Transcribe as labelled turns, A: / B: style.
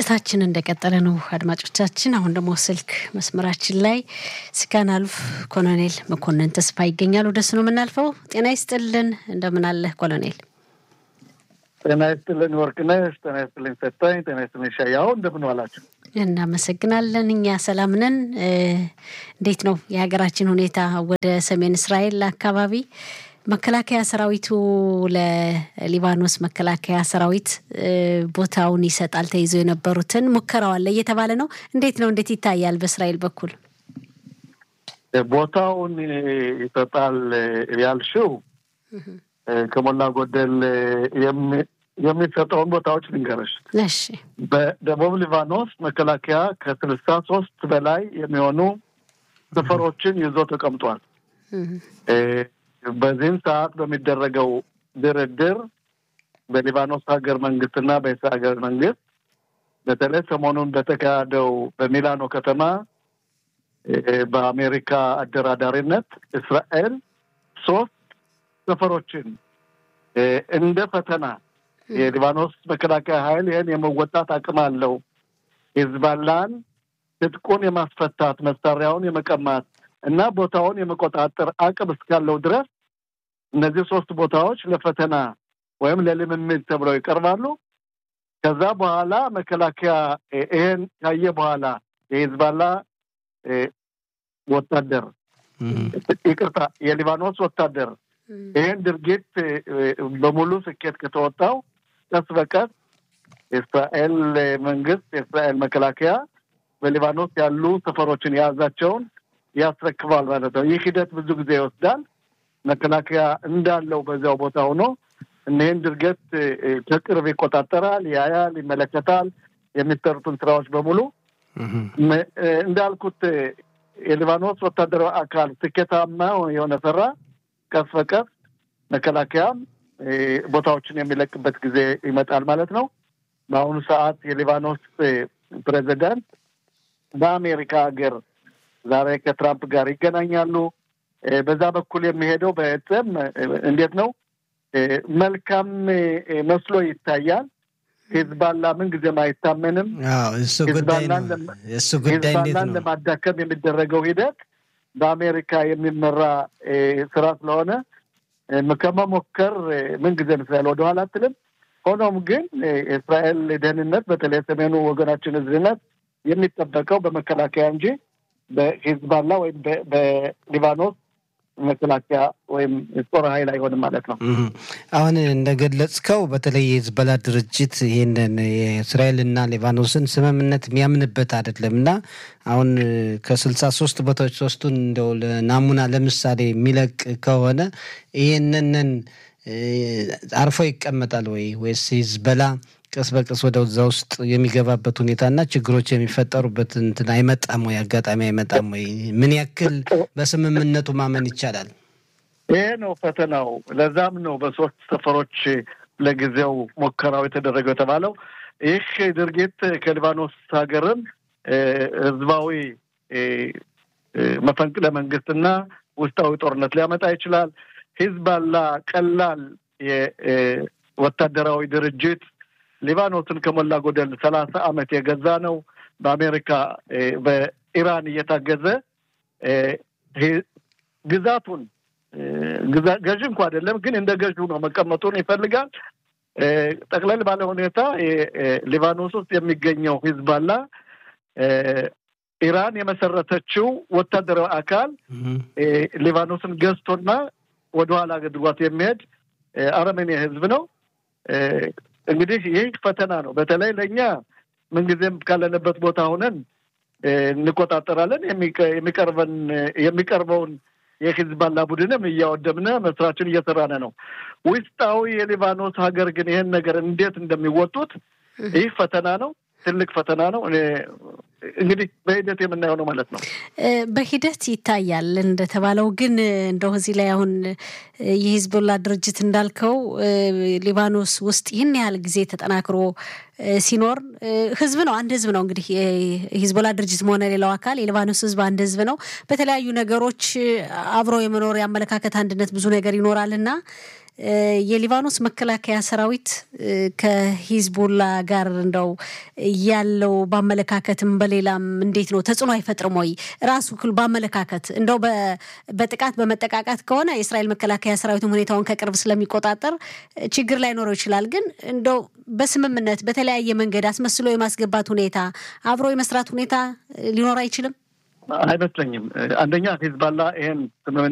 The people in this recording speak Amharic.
A: ስርጭታችን እንደቀጠለ ነው አድማጮቻችን። አሁን ደግሞ ስልክ መስመራችን ላይ ስካን አልፍ ኮሎኔል መኮንን ተስፋ ይገኛል። ወደሱ ነው የምናልፈው። ጤና ይስጥልን፣ እንደምን አለህ ኮሎኔል?
B: ጤና ይስጥልን ወርቅነሽ፣ ጤና ይስጥልኝ ሰታኝ፣ ጤና ይስጥልኝ ሻያው፣ እንደምን ዋላችሁ?
A: እናመሰግናለን። እኛ ሰላም ነን። እንዴት ነው የሀገራችን ሁኔታ? ወደ ሰሜን እስራኤል አካባቢ መከላከያ ሰራዊቱ ለሊባኖስ መከላከያ ሰራዊት ቦታውን ይሰጣል ተይዞ የነበሩትን ሙከራው አለ እየተባለ ነው። እንዴት ነው? እንዴት ይታያል በእስራኤል በኩል?
B: ቦታውን ይሰጣል ያልሽው ከሞላ ጎደል የሚሰጠውን ቦታዎች ልንገርሽ።
A: እሺ።
B: በደቡብ ሊባኖስ መከላከያ ከስልሳ ሶስት በላይ የሚሆኑ ሰፈሮችን ይዞ ተቀምጧል። በዚህም ሰዓት በሚደረገው ድርድር በሊባኖስ ሀገር መንግስትና በእስራኤል ሀገር መንግስት በተለይ ሰሞኑን በተካሄደው በሚላኖ ከተማ በአሜሪካ አደራዳሪነት እስራኤል ሶስት ሰፈሮችን እንደ ፈተና የሊባኖስ መከላከያ ኃይል ይህን የመወጣት አቅም አለው፣ ሂዝባላን ትጥቁን የማስፈታት መሳሪያውን የመቀማት እና ቦታውን የመቆጣጠር አቅም እስካለው ድረስ እነዚህ ሶስት ቦታዎች ለፈተና ወይም ለልምምድ ተብለው ይቀርባሉ። ከዛ በኋላ መከላከያ ይሄን ካየ በኋላ የሂዝባላ ወታደር ይቅርታ፣ የሊባኖስ ወታደር ይህን ድርጊት በሙሉ ስኬት ከተወጣው ቀስ በቀስ የእስራኤል መንግስት የእስራኤል መከላከያ በሊባኖስ ያሉ ሰፈሮችን የያዛቸውን ያስረክባል ማለት ነው። ይህ ሂደት ብዙ ጊዜ ይወስዳል። መከላከያ እንዳለው በዚያው ቦታ ሆኖ እኒህን ድርጊት ከቅርብ ይቆጣጠራል፣ ያያል፣ ይመለከታል። የሚሰሩትን ስራዎች በሙሉ እንዳልኩት የሊባኖስ ወታደራዊ አካል ስኬታማ የሆነ ሰራ ቀስ በቀስ መከላከያም ቦታዎችን የሚለቅበት ጊዜ ይመጣል ማለት ነው። በአሁኑ ሰዓት የሊባኖስ ፕሬዚዳንት በአሜሪካ ሀገር ዛሬ ከትራምፕ ጋር ይገናኛሉ። በዛ በኩል የሚሄደው በእጽም እንዴት ነው መልካም መስሎ ይታያል። ሂዝባላ ምን ጊዜም አይታመንም። ሂዝባላን ለማዳከም የሚደረገው ሂደት በአሜሪካ የሚመራ ስራ ስለሆነ ከመሞከር ምን ጊዜም እስራኤል ወደኋላ አትልም። ሆኖም ግን የእስራኤል ደህንነት በተለይ ሰሜኑ ወገናችን ህዝብነት የሚጠበቀው በመከላከያ እንጂ በሂዝባላ ወይም በሊባኖስ መከላከያ ወይም ጦር ኃይል አይሆንም ማለት ነው።
C: አሁን እንደገለጽከው በተለይ የሂዝቦላ ድርጅት ይህንን የእስራኤልና ሊባኖስን ስምምነት የሚያምንበት አይደለም እና አሁን ከስልሳ ሶስት ቦታዎች ሶስቱን እንደው ናሙና ለምሳሌ የሚለቅ ከሆነ ይህንንን አርፎ ይቀመጣል ወይ ወይስ ሂዝቦላ ቀስ በቀስ ወደ እዛ ውስጥ የሚገባበት ሁኔታና ችግሮች የሚፈጠሩበት እንትን አይመጣም ወይ? አጋጣሚ አይመጣም ወይ? ምን ያክል በስምምነቱ ማመን ይቻላል?
B: ይሄ ነው ፈተናው። ለዛም ነው በሶስት ሰፈሮች ለጊዜው ሙከራው የተደረገው የተባለው። ይህ ድርጊት ከሊባኖስ ሀገርም ህዝባዊ መፈንቅለ መንግስትና ውስጣዊ ጦርነት ሊያመጣ ይችላል። ሂዝባላ ቀላል የወታደራዊ ድርጅት ሊባኖስን ከሞላ ጎደል ሰላሳ ዓመት የገዛ ነው። በአሜሪካ በኢራን እየታገዘ ግዛቱን ገዥ እንኳ አይደለም፣ ግን እንደ ገዥ ነው መቀመጡን ይፈልጋል። ጠቅለል ባለ ሁኔታ ሊባኖስ ውስጥ የሚገኘው ሂዝባላ ኢራን የመሰረተችው ወታደራዊ አካል ሊባኖስን ገዝቶና ወደኋላ አድርጓት የሚሄድ አረመኔ ህዝብ ነው። እንግዲህ ይህ ፈተና ነው። በተለይ ለእኛ ምንጊዜም ካለንበት ቦታ ሆነን እንቆጣጠራለን። የሚቀርበን የሚቀርበውን የሂዝባላ ቡድንም እያወደምነ መስራችን እየሰራነ ነው። ውስጣዊ የሊባኖስ ሀገር ግን ይህን ነገር እንዴት እንደሚወጡት ይህ ፈተና ነው። ትልቅ ፈተና ነው። እንግዲህ በሂደት የምናየው ነው ማለት ነው።
A: በሂደት ይታያል እንደተባለው ግን እንደው እዚህ ላይ አሁን የሂዝቦላ ድርጅት እንዳልከው ሊባኖስ ውስጥ ይህን ያህል ጊዜ ተጠናክሮ ሲኖር ህዝብ ነው አንድ ህዝብ ነው እንግዲህ የሂዝቦላ ድርጅት መሆነ ሌላው አካል የሊባኖስ ህዝብ አንድ ህዝብ ነው። በተለያዩ ነገሮች አብሮ የመኖር የአመለካከት አንድነት ብዙ ነገር ይኖራል እና የሊባኖስ መከላከያ ሰራዊት ከሂዝቦላ ጋር እንደው ያለው በአመለካከትም በሌላም እንዴት ነው ተጽዕኖ አይፈጥርም ወይ? ራሱ በአመለካከት እንደው በጥቃት በመጠቃቃት ከሆነ የእስራኤል መከላከያ ሰራዊትም ሁኔታውን ከቅርብ ስለሚቆጣጠር ችግር ላይኖረው ይችላል። ግን እንደው በስምምነት በተለያየ መንገድ አስመስሎ የማስገባት ሁኔታ አብሮ የመስራት ሁኔታ ሊኖር አይችልም?
B: አይመስለኝም። አንደኛ ሂዝባላ ይሄን ስምምነት